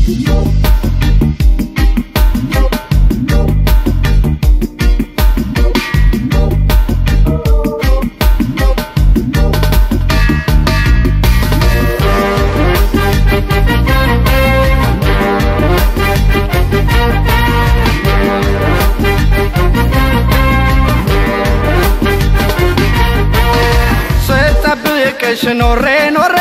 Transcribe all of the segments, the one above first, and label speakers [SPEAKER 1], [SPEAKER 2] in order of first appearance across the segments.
[SPEAKER 1] ስጠብቅሽ ኖሬ ኖሬ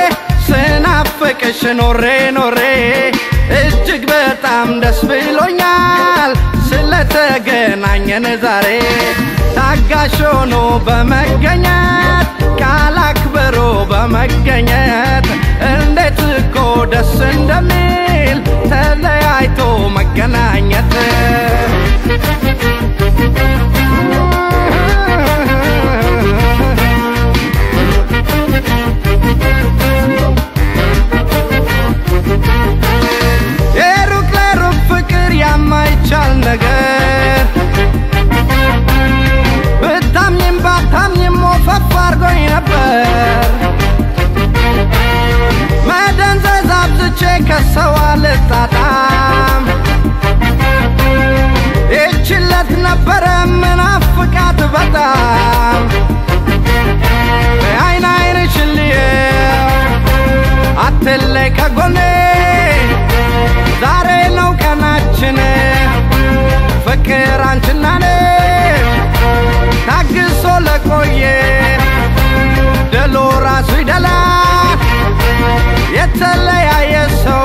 [SPEAKER 1] ስናፍቅሽ ኖሬ ኖሬ እጅግ በጣም ደስ ብሎኛል ስለተገናኘን ዛሬ ታጋሽ ሆኖ በመገኘት ቃል አክብሮ በመገኘት እንዴት እኮ ደስ እንደሚል ተለያይቶ መገናኘት የሩቅ ለሩቅ ፍቅር ያማይቻል ነገር ብታምኝም ባታምኝም ወፈፍ አርጎኝ ነበር መደንዘዝ አብዝቼ ከሰው አልጣጣም ይችለት ነበረ ምናፍቃት በጣም አይን አይንሽን ልየው አትለይ ከጎኔ ዛሬ ነው ቀናችን ፍቅር አንችና እኔ ታግሶ ለቆየ ድሉ ራሱ ይደላል የተለያየ ሰው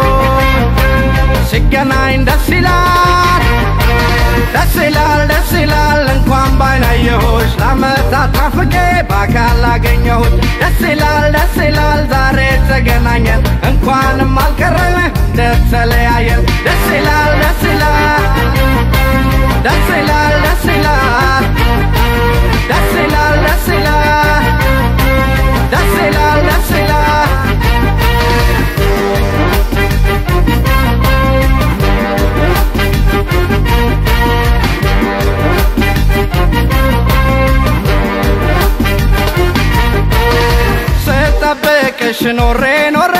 [SPEAKER 1] ሲገናኝ ደስ ይላል ደስ ይላል ደስ ይላል እንኳን ባይናየሁሽ ለአመታት ናፍቄ በአካል አገኘሁት ደስ ይላል ደስ ይላል ዛሬ ተገናኘን እንኳንም አልቀረን እንደተለያየን ደስ ይላል ደስ ይላል ደስ ይላል ደስ ይላል ደስ ይላል ደስ ይላል ደስ ይላል ደስ ይላል ስጠብቅሽ ኖሬ ኖሬ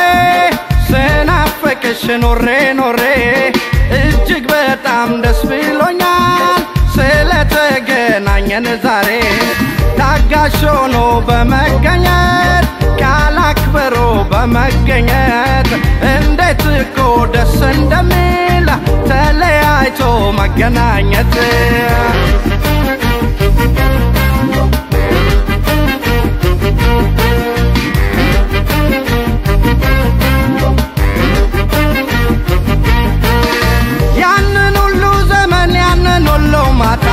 [SPEAKER 1] ስናፍቅሽ ኖሬ ኖሬ እጅግ በጣም ደስ ብሎኛል ስለተገናኘን ዛሬ ታጋሽ ሆኖ በመገኘት ቃል አክብሮ በመገኘት እንዴት እኮ ደስ እንደሚል ተለያይቶ መገናኘት ያንን ሁሉ ዘመን ያንን ሁሉ ማታ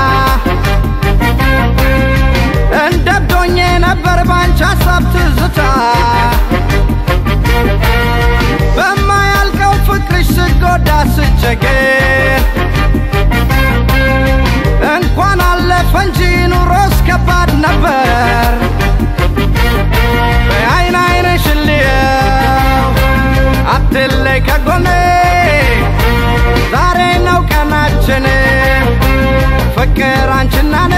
[SPEAKER 1] እንደብዶኜ ነበር ባንቺ ሀሳብ ትዝታ በማያልቀው ፍቅርሽ ስጎዳ ስቸገር እንኳን አለፈ እንጂ ኑሮስ ከባድ ነበር በአይን አይንሽ ልየው አትለይ ከጎኔ ዛሬ ነው ቀናችን ፍቅር አንችና እኔ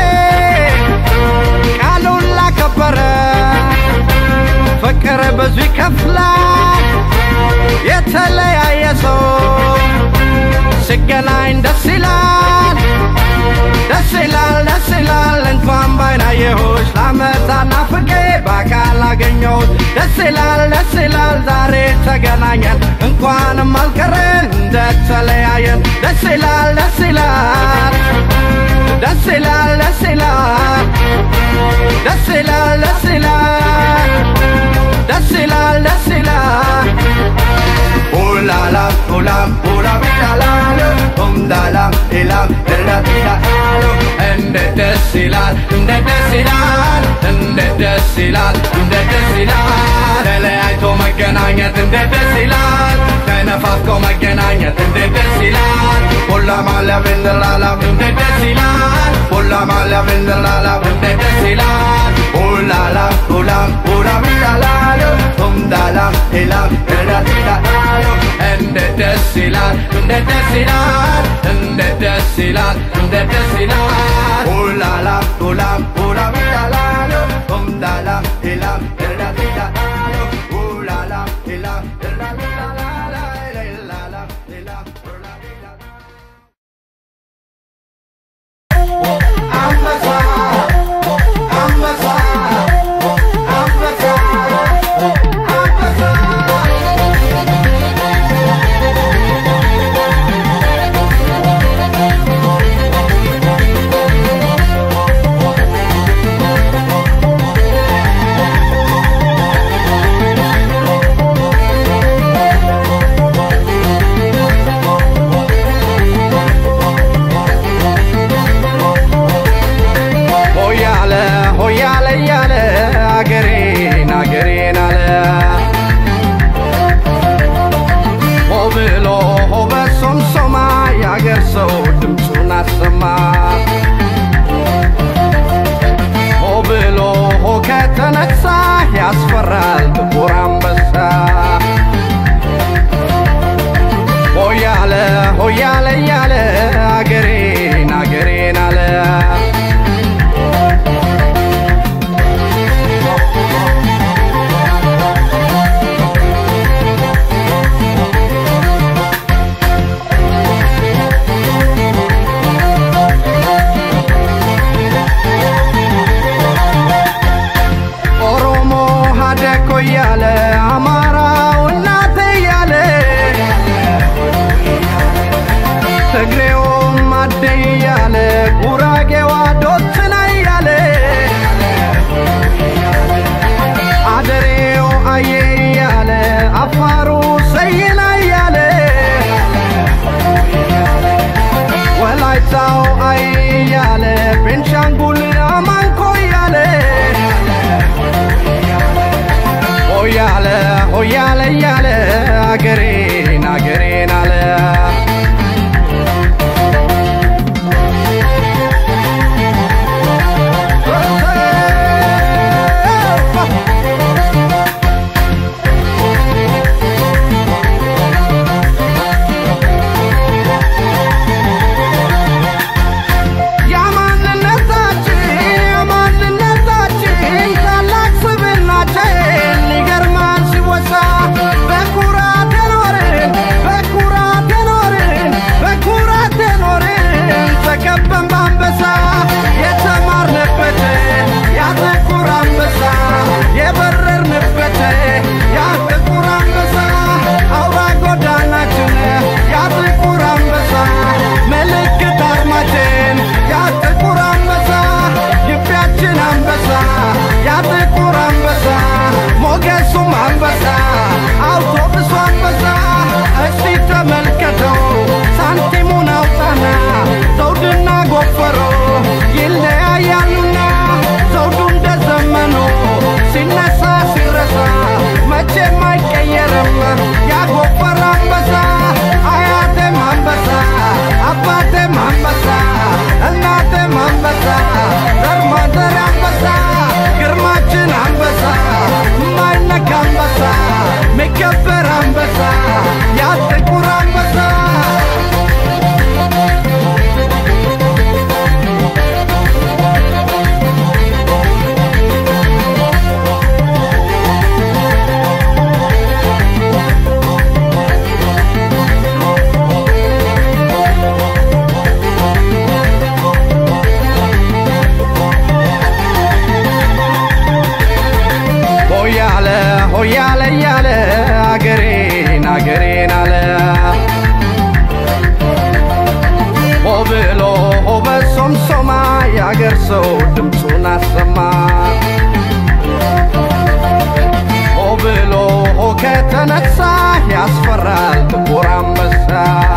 [SPEAKER 1] ቃሉን ላከበረ ፍቅር ብዙ ይከፍላል የተለያየ ሰው ሲገናኝ ደስ ይላል ደስ ይላል ደስ ይላል እንኳን ባይናየሁሽ ለአመታት ናፍቄ በአካል አገኘሁት ደስ ይላል ደስ ይላል ዛሬ ተገናኘን እንኳንም አልቀረን እንደተለያየን ደስ ይላል ደስ ይላል ደስ ይላል ደስ ይላል ደስ ይላል ደስ ይላል ደስ ይላል ደስ ይላል ኡላላ ኡላም ኡላም ይላል ኡምዳላም ኢላም ድረት ይላል እንዴት ደስ ይላል እንዴት ደስ ይላል እንዴት ደስ ይላል እንዴት ደስ ይላል ተለያይቶ መገናኘት እንዴት ደስ ይላል ተነፋፍቆ መገናኘት እንዴት ደስ ይላል ሁላ ማለም እንላላም እንዴት ደስ ይላል ሁላ ማለም እንላላም እንዴት ደስ ይላል ኡላላ ኡላም ኡላም ይላል ኡምዳላም ኢላም ድረት ይላል እንዴት ደስ ይላል እንዴት ደስ ይላል እንዴት ደስ ይላል እንዴት ደስ ይላል ኡላላ ኡላም ኡላም ይላል ኡምዳላም ኢላም ድረት ይላል ኡላላ ኢላም ድረት ይላል ሆያለ ሆያለ እያለ አገሬን አገሬን አለ ኦሮሞ ሀደኮ እያለ አማራው እናቴ እያለ ትግሬውም አደ እያለ ጉራጌዋ ዶትና እያለ አደሬው አየ እያለ አፋሩ ሰይና እያለ ወላይታው አይ እያለ ቤንሻንጉል አማንኮ እያለ ሆያለ ሆያለ እያለ አገሬን አገሬን አለ የማንነታችን የማንነታችን ታላቅ ስብናችን ይገርማል ሲወሳ በኩራት የኖርን በኩራት የኖርን በኩራት የኖርን ተከበን በአንበሳ የተማርንበት ያ ጥቁር አንበሳ የበረርንበት ያ ጥቁር አንበሳ አውራ ጎዳናችን ያ ጥቁር አንበሳ ምልክት አርማችን ያ ጥቁር አንበሳ ግቢያችን አንበሳ ያ ጥቁር አንበሳ ሞገሱም አንበሳ አውቶቡሱ አንበሳ እስቲ ተመልከተው ሳንቲሙን አውጣና ዘውድና ጎፈሮ ይለያያሉና ዘውዱ እንደ ዘመኑ ሲነሳ ሲረሳ መቼም አይቀየርም ያጎፈረ አንበሳ አያቴም አንበሳ አባቴም አንበሳ እናቴም አንበሳ ዘር ማንዘር አንበሳ ግርማችን አንበሳ የማይነካ አንበሳ የሚከበር አንበሳ ያ ጥቁር አንበሳ ሆያለ ሆያለ እያለ አገሬን አገሬን አለ ሆ ብሎ ሆ በሶምሶማ የአገር ሰው ድምፁን አሰማ ሆ ብሎ ሆ ከተነሳ ያስፈራል ጥቁር አንበሳ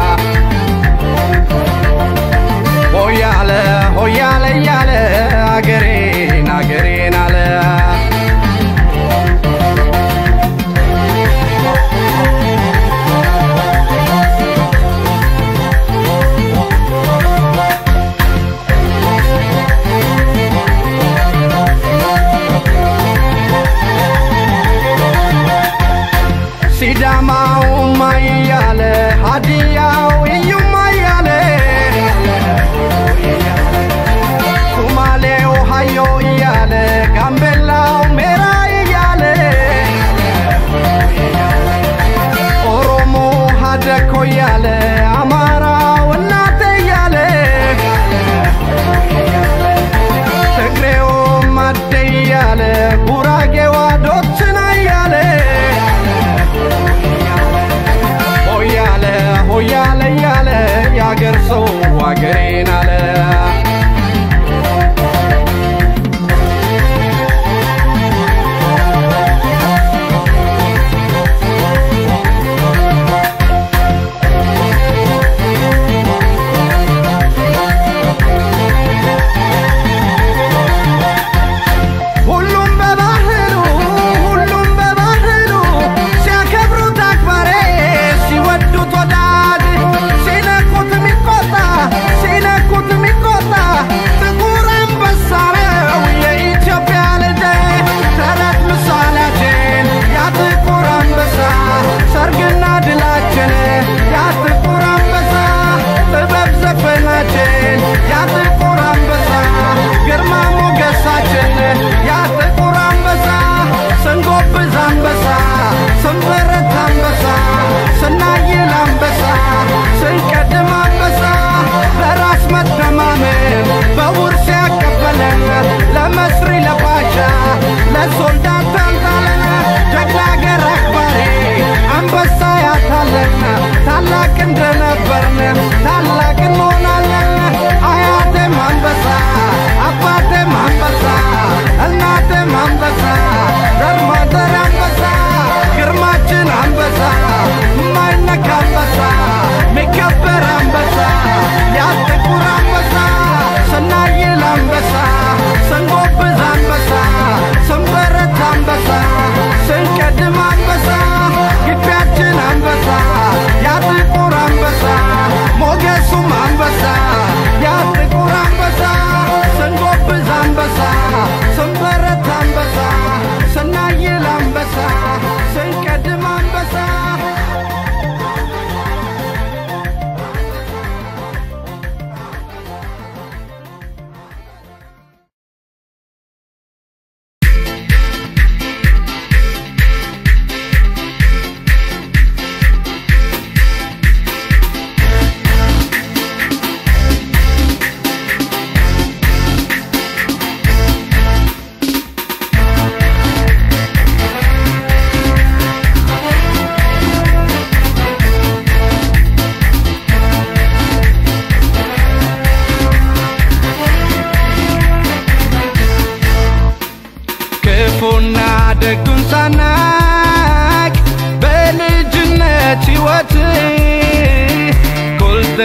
[SPEAKER 1] ሆያለ ሆያለ እያለ አገሬን አገሬን አለ ሲዳማው ማያለ ሀዲያው እዩማ እያለ ሱማሌው ሀዮ እያለ ጋምቤላው ሜራ እያለ ኦሮሞ ሀደኮ እያለ አማራው እናቴ እያለ ትግሬውም አደ እያለ ጉራጌዋ ዶችና እያለ ሆያለ ሆያለ እያለ የአገር ሰው አገሬን አለ ሁሉም በባህሉ ሁሉም በባህሉ ሲያከብሩት አክባሬ ሲወዱት ወዳድ ሲነኩት የሚቆጣ ሲነኩት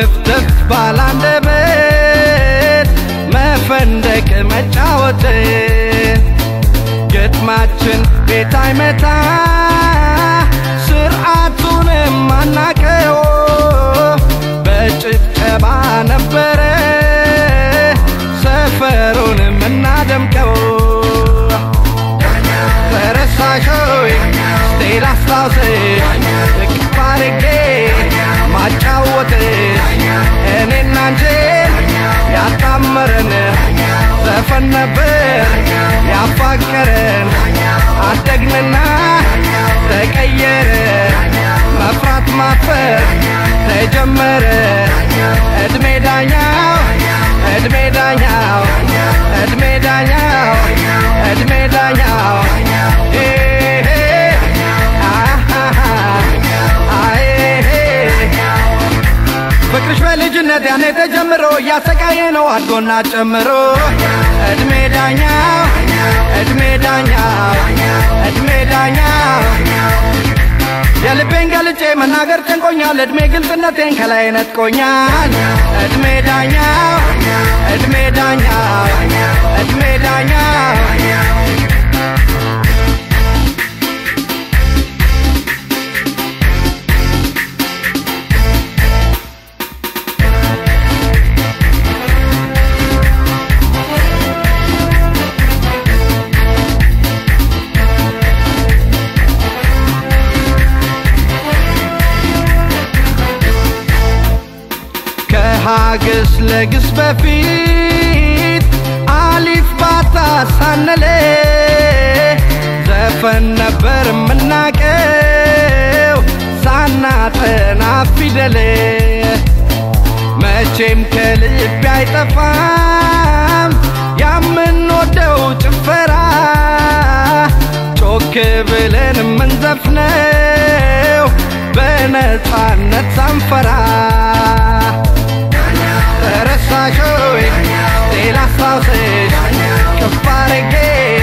[SPEAKER 1] ጥፍጥፍ ባላንደበት መፈንደቅ መጫወት ግጥማችን ቤት አይመታ ስርዓቱንም አናቀው በጭብጨባ ነበረ ሰፈሩን የምናደምቀው ተረሳሾይ ስቴል አስታውስሽ እቅፍ አድርጌ ማጫወትሽ እኔና አንቺን ያጣመረን ዘፈን ነበር ያፋቀረን አደግንና ተቀየረ መፍራት ማፈር ተጀመረ እድሜ ዳኛው እድሜ ዳኛው እድሜ ዳኛው እድሜ ዳኛው ኤሄ፣ አሃሃ፣ አኤሄ። ፍቅርሽ በልጅነት ያኔ ተጀምሮ እያሰቃየ ነው አድጎና ጨምሮ እድሜ ዳኛው እድሜ ዳኛው እድሜ ዳኛው የልቤን ገልጬ መናገር ጨንቆኛል እድሜ ግልጽነቴን ከላይ ነጥቆኛል እድሜ ዳኛው እድሜ ዳኛው እድሜ ዳኛው ከሀግስ ለግስ በፊት አሊፍ ባታ ሳነለ ዘፈን ነበር የምናቀው ሳናጠና ፊደል መቼም ከልብ አይጠፋም ያምንወደው ጭፈራ ጮክ ብለን የምንዘፍነው በነፃነት ሳንፈራ ረሳሾይ ሌላ አስታውስሽ ከፍ አድርጌ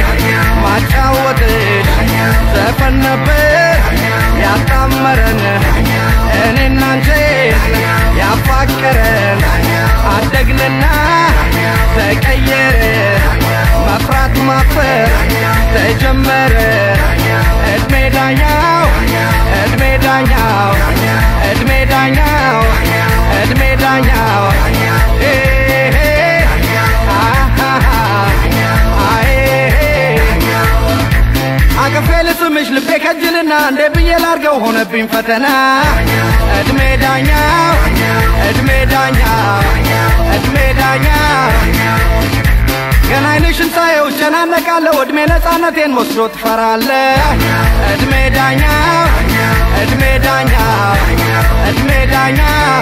[SPEAKER 1] ማጫወትሽ ዘፈን ነበር ያጣመረን እኔና አንቺን ያፋቀረን አደግንና ተቀየረ መፍራት ማፈር ተጀመረ እድሜ ዳኛው እድሜ ዳኛው እድሜ ዳኛው እድሜ ዳኛው ኤሄ፣ አሃሃ፣ አኤሄ። አቅፌ ልስምሽ ልቤ ከጅልና እንዴ ብዬ ላርገው ሆነብኝ ፈተና እድሜ ዳኛው እድሜ ዳኛው እድሜ ዳኛው ገና አይንሽን ሳየው እጨናነቃለሁ እድሜ ነፃነቴን ወስዶ ትፈራለ እድሜ ዳኛው እድሜ ዳኛው እድሜ ዳኛው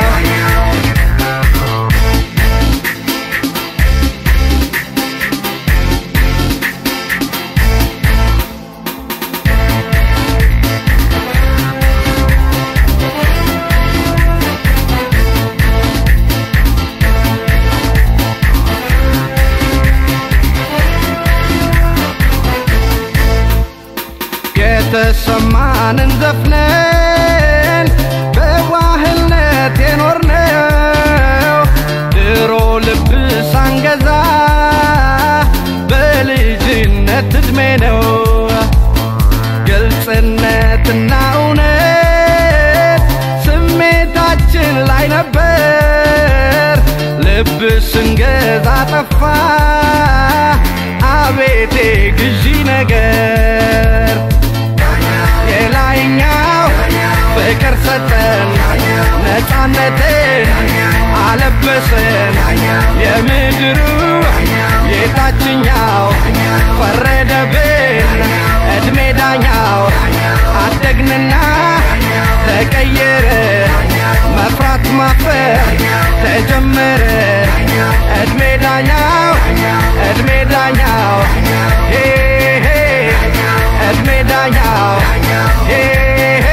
[SPEAKER 1] የተሰማንን ዘፍነን በዋህነት የኖርነው ድሮ ልብ ሳንገዛ በልጅነት እድሜ ነው ግልጽነትና እውነት ስሜታችን ላይ ነበር ልብ ስንገዛ ጠፋ አቤቴ ግዢ ነገር የላይኛው ፍቅር ሰጠን ነፃነትን አለበሰን የምድሩ የታችኛው ፈረደብን እድሜ ዳኛው አደግንና ተቀየረ መፍራት ማፈር ተጀመረ እድሜ ዳኛው እድሜ ዳኛው ሄሄ እድሜ ዳኛው ሄሄ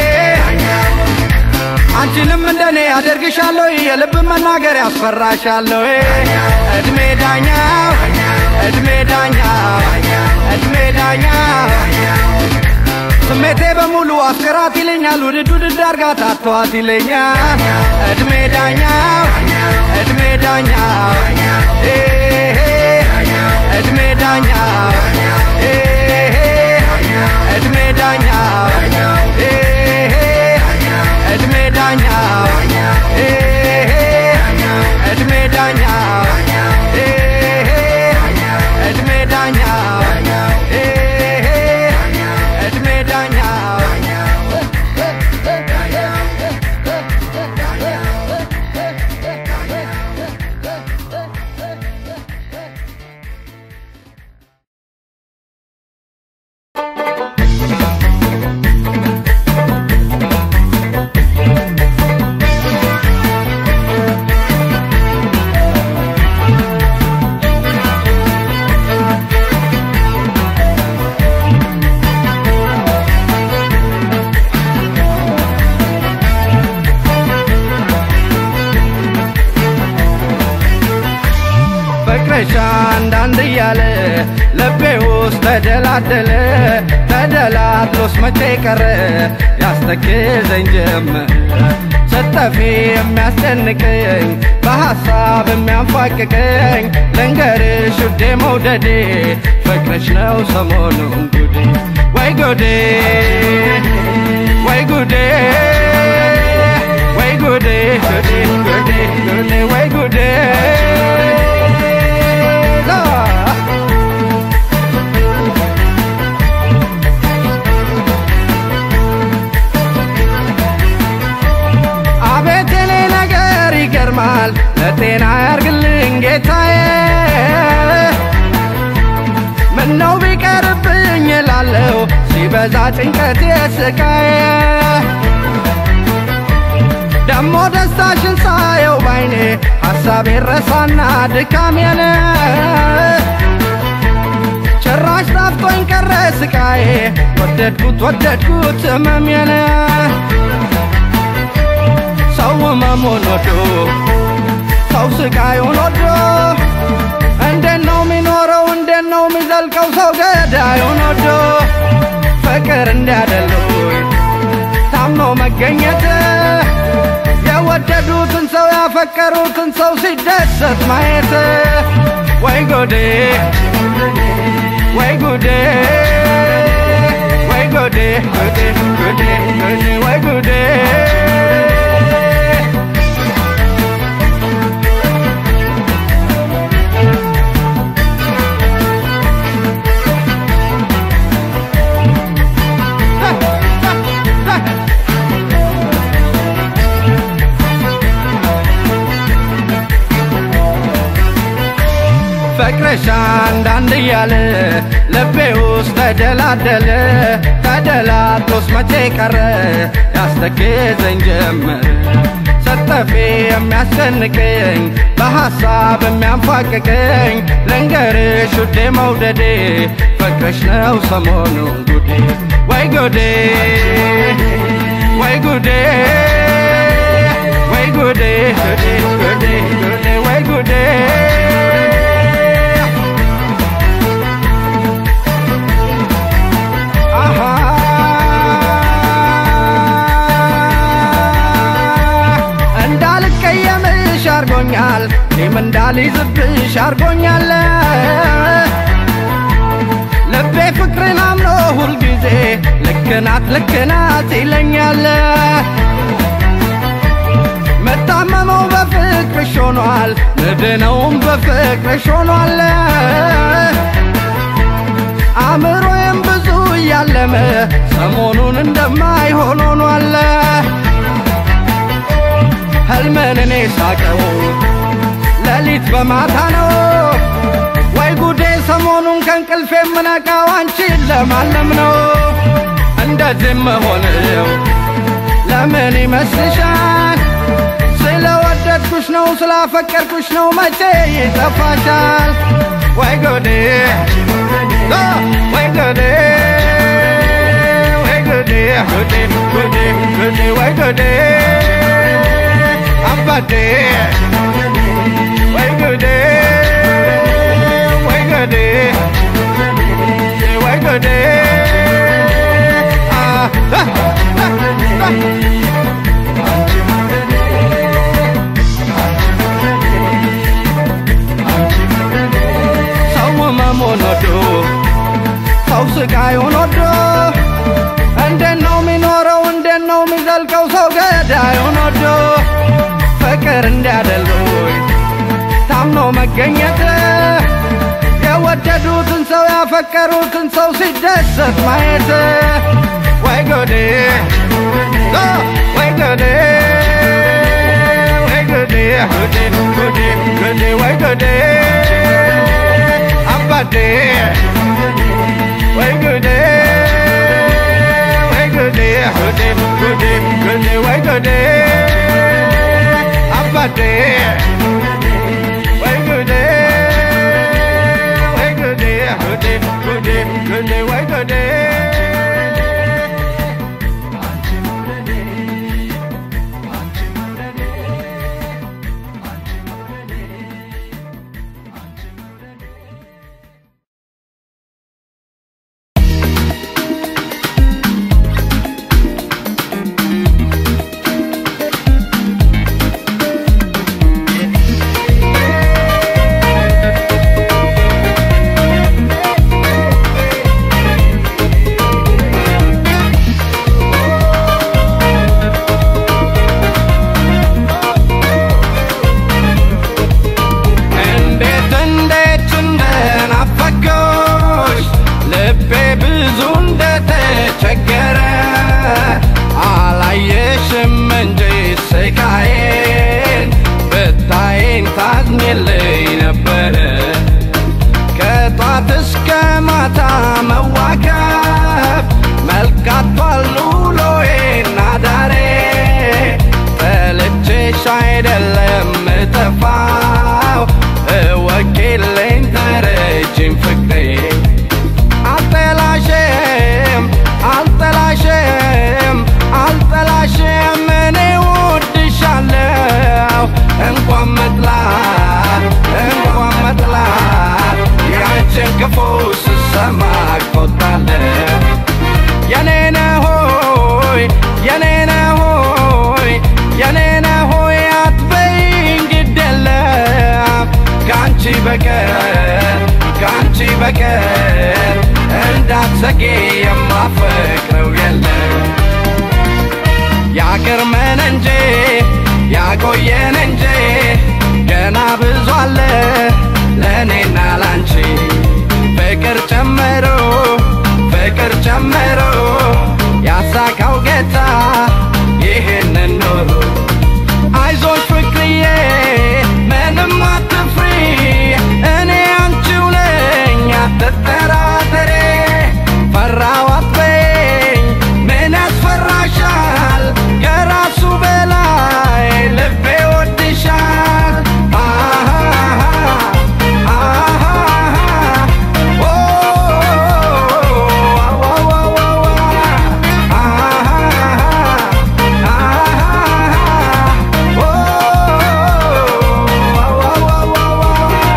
[SPEAKER 1] አንቺንም እንደኔ አደርግሻለሁ የልብ መናገር ያስፈራሻለሁ እድሜ ዳኛው እድሜ ዳኛው እድሜ ዳኛው ስሜቴ በሙሉ አፍቅራት ይለኛል ውድድ ውድድ አርጋት አተዋት ይለኛል እድሜ ዳኛው እድሜ ዳኛው ኤሄ እድሜ ዳኛው ኤሄ እድሜ ዳኛው ኤሄ እድሜ ዳኛው ኤሄ እድሜ ዳኛው ኤሄ እድሜ ዳኛው ኤሄ እድሜ ዳኛው ፍቅርሽ አንዳንድ እያለ ልቤ ውስጥ ተደላደለ ተደላድሎስ መቼ ቀረ ያስተክዘኝ ጀመር ስጠፊ የሚያስጨንቀኝ በሐሳብ የሚያንፋቅቀኝ ልንገርሽ ውዴ መውደዴ ፍቅርሽ ነው ሰሞኑን ጉዴ ወይ ጉዴ ወይ ጉዴ ወይ ጉዴ ጉዴ ጉዴ ጉዴ ወይ ጉዴ ላ አቤት የኔ ነገር ይገርማል ለጤና ያርግልኝ ጌታዬ ምነው ቢቀርብኝ እላለሁ ሲበዛ ጭንቀት የስቃዬ ደሞ ደስታሽን ሳየው ባይኔ ሐሳቤ ረሳና ድካሜን ጭራሽ ጣፍቶኝ ቀረ ስቃዬ ወደድኩት ወደድኩት ህመሜን ሰው ህመሙን ወዶ ሰው ስቃዩን ወዶ እንዴት ነው የሚኖረው እንዴት ነው የሚዘልቀው ሰው ገዳዩን ወዶ ፍቅር እንዲያደሉኝ ታምኖ መገኘት የወደዱትን ሰው ያፈቀሩትን ሰው ሲደሰት ማየት ወይ ጎዴ ወይ ጉዴ ወይ ጎዴ ጉዴ ጉዴ ጉዴ ወይ ጉዴ ፍቅርሽ አንዳንድ እያለ ልቤ ውስጥ ተደላደለ ተደላድሎስ መቼ ቀረ ያስተክዘኝ ጀመር ሰጠፌ የሚያስጨንቀኝ በሐሳብ የሚያንፋቅቀኝ ልንገርሽ ውዴ መውደዴ ፍቅርሽ ነው ሰሞኑን ጉዴ ወይ ጉዴ ወይ ጉዴ ወይ ጉዴ ጉዴ ጉዴ ጉዴ ወይ ጉዴ አሃ እንዳልቀየምሽ አርጎኛል እኔም እንዳልይዝብሽ አርጎኛል ልቤ ፍቅርን አምኖ ሁልጊዜ ልክናት ልክናት ይለኛል መታመመው በፍቅርሽ ሆኗል ምድነውም በፍቅርሽ ሆኗል አእምሮዬም ብዙ እያለመ ሰሞኑን እንደማይሆን ሆኗል ህልምን እኔ ሳቀው ሌሊት በማታ ነው ወይ ጉዴ ሰሞኑን ከእንቅልፌ የምነቃው አንቺን ለማለም ነው እንደዚህ መሆንው ለምን ይመስልሻል ስለወደድኩሽ ነው ስላፈቀርኩሽ ነው መቼ ይጠፋሻል ወይ ጉዴ አ፣ ወይ ጉዴ ወይ ጉዴ ጉዴ ጉዴ ጉዴ ወይ ጉዴ አባቴ ወይ ጉዴ ወይ ጉዴ ወይ ጉዴ አ ገዳዩን ወዶ እንዴት ነው የሚኖረው? እንዴት ነው የሚዘልቀው ሰው ገዳዩን ወዶ ፍቅር እንዲያደሉኝ ታምኖ መገኘት የወደዱትን ሰው ያፈቀሩትን ሰው ሲደሰት ማየት ወይ ጎዴ ኦ፣ ወይ ጎዴ ወይ ጎዴ ጎዴ ጎዴ ጎዴ ወይ ጎዴ አባዴ ወይ ጎዴ ወይ ጎዴ ጎዴ ጎዴ ጎዴ ወይ ጎዴ አባዴ ወይ ጎዴ ወይ ጎዴ ጎዴ ጎዴ ጎዴ ወይ ጎዴ እንዴት እንዴት እንደናፈቆሽ ልቤ ብዙ እንደተቸገረ አላየሽም እንጂ ስቃዬን ብታይን ታዝኝልኝ ነበረ ከጧት እስከ ማታ መዋከብ መልካቷል ውሎዬና ዳሬ ጠልቼሽ አይደለም እጠፋው እወቂልኝ ተረጅም ፍቅሬ አልጠላሽም አልጠላሽም አልጠላሽም እኔ ወድሻለሁ እንኳን መጥላት እንኳን መጥላት ያንቺን ክፉ ስሰማ እቆጣለሁ የኔነ ሆይ የኔነ ሆይ የኔነ ሆይ አትበይኝ ግድ የለም ከአንቺ በቀር ከአንቺ በቀር እንዳትሰጌ የማፈቅረው የለም ያቅርመን እንጂ ያቆየን እንጂ ገና ብዙ አለ ለእኔና ላንቺ ፍቅር ጨመሮ ፍቅር ጨመሮ ያሳካው ጌታ ይህንን ኖሮ አይዞሽ ፍቅርዬ ምንም አትፍሪ እኔ አንቺው ነኝ አትጠራጠሬ ፈራው አትበይኝ ምን ያስፈራሻል ከራሱ በላይ ልቤ ወድሻል አሃሃ አሃሃ ኦ አዋዋዋዋ አሃሃ አሃሃ ኦ አዋዋዋዋ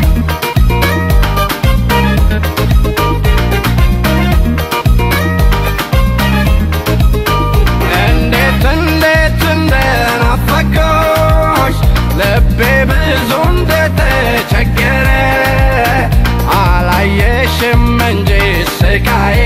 [SPEAKER 1] እንዴት እንዴት እንደናፈቆሽ ልቤ ብዙ እንደተቸገረ አላየሽም እንጂ ስቃዬ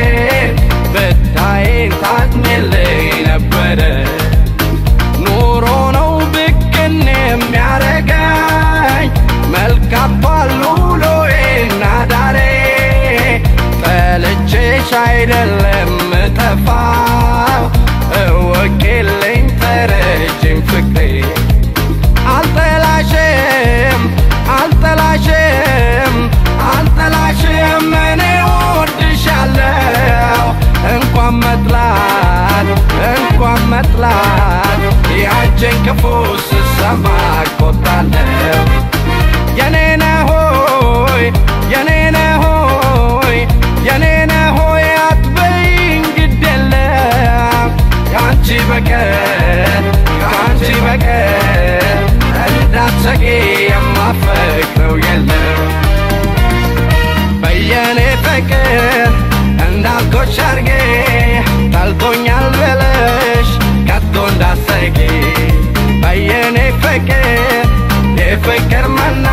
[SPEAKER 1] ብታይን ታዝኝልኝ ነበረ ኑሮ ነው ብቅን የሚያረጋኝ መልካቷል ውሎዬና ዳሬ ጠልቼሽ አይደለም እጠፋው እወቂልኝ ተረጅም ፍቅሬ አልጠላሽም አልጠላሽም አልጠላሽም እኔ ወድሻለሁ እንኳን መጥላት እንኳን መጥላት ያንቺን ክፉ ስሰማ እቆጣለሁ የኔነ ሆይ የኔነ ሆይ የኔነ ሆይ አትበይኝ ግድ የለም ከአንቺ በቀር ከአንቺ በቀር እንዳትሰጊ የማፈቅረው የለም በየኔ ፍቅር እንዳልኮች አርጌ ጠልቶኛል ብለሽ ከቶ እንዳሰጊ በየኔ ፍቅር የፍቅር መና